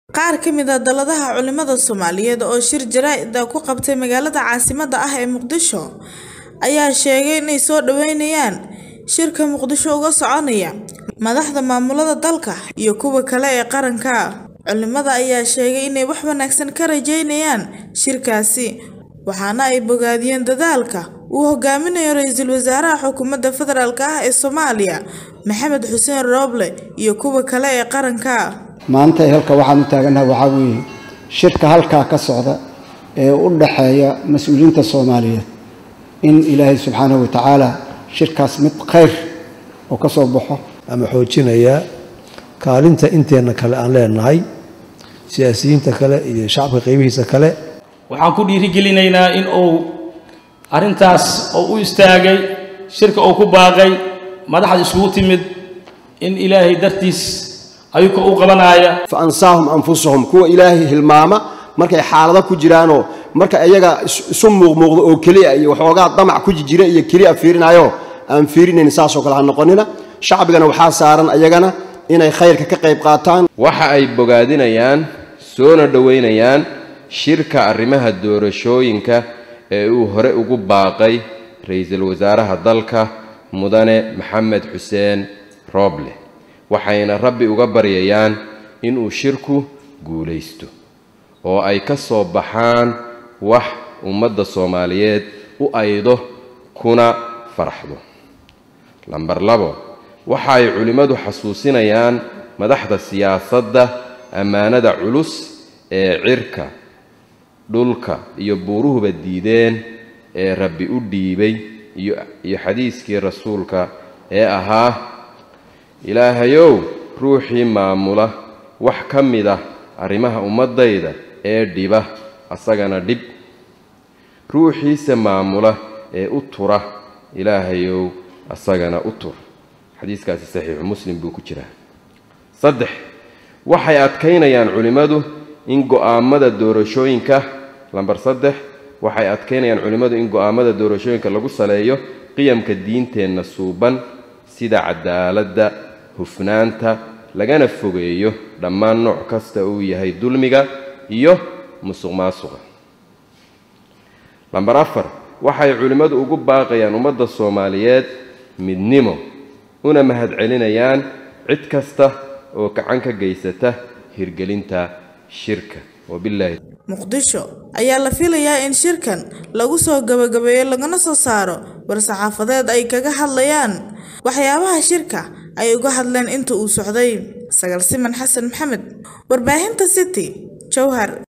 Qaar ka mid ah dalladaha culimada Soomaaliyeed oo shir jaraa'id ah ku qabtay magaalada caasimadda ah ee Muqdisho ayaa sheegay inay soo dhaweynayaan shirka Muqdisho uga soconaya madaxda maamulada dalka iyo kuwa kale ee qaranka. Culimada ayaa sheegay inay wax wanaagsan ka rajeynayaan shirkaasi, waxaana ay bogaadiyeen dadaalka uu hogaaminayo Ra'iisul Wasaaraha Xukuumadda Federaalk ah ee Soomaaliya Maxamed Xuseen Roble iyo kuwa kale ee qaranka. maanta halka waxaan u taaganahay waxaa weeye shirka halkaa ka socda ee u dhaxeeya mas-uuliyiinta soomaaliyeed in ilaahay subxaanahu watacaala shirkaas mid khayr oo ka soo baxo ama xoojinayaa kaalinta inteenna kale aan leenahay siyaasiyiinta kale iyo shacabka qaybihiisa kale waxaan ku dhiirigelinaynaa in uu arrintaas oo u istaagay shirka uu ku baaqay madaxda isugu timid in ilaahay dartiis ayuka u qabanaya fa ansaahum anfusahum kuwa ilaahay hilmaama markay xaalado ku jiraanoo marka iyaga isu muuqmuuqdo oo keliya iyo waxoogaa damac ku jira iyo keliya fiirinayo aan fiirinayn saasoo kale ha noqonina shacbigana waxaa saaran ayagana inay khayrka ka qayb qaataan waxa ay bogaadinayaan soona dhoweynayaan shirka arrimaha doorashooyinka ee uu hore ugu baaqay ra-iisul wasaaraha dalka mudane maxamed xuseen rooble waxayna rabbi uga baryayaan inuu shirku guulaysto oo ay ka soo baxaan wax ummadda soomaaliyeed u aydo kuna faraxdo lambar labo waxa ay culimmadu xasuusinayaan madaxda siyaasadda ammaanada culus ee cirka dhulka iyo buuruhuba diideen ee rabbi u dhiibay iyo xadiiskii rasuulka ee ahaa ilaahayow ruuxii maamula wax ka mid ah arrimaha ummaddayda ee dhiba asagana dhib ruuxiise maamula ee u tura ilaahayow asagana u tur xadiiskaasi saxiixu muslim buu ku jiraa saddex waxay adkaynayaan culimmadu in go'aammada doorashooyinka lambar saddex waxay adkaynayaan culimmadu in go'aammada doorashooyinka lagu saleeyo qiyamka diinteenna suuban sida cadaaladda hufnaanta lagana fogeeyo dhammaan nooc kasta uu yahay dulmiga iyo musuq maasuqa lambar afar waxay culimmadu ugu baaqayaan ummadda soomaaliyeed midnimo una mahadcelinayaan cid kasta oo gacan ka geysata hirgelinta shirka wabilaahi muqdisho ayaa la filayaa in shirkan lagu soo gabagabeeyo lagana soo saaro war-saxaafadeed ay kaga hadlayaan waxyaabaha shirka ay uga hadleen inta uu socday sagal siman xasan maxamed warbaahinta city jowhar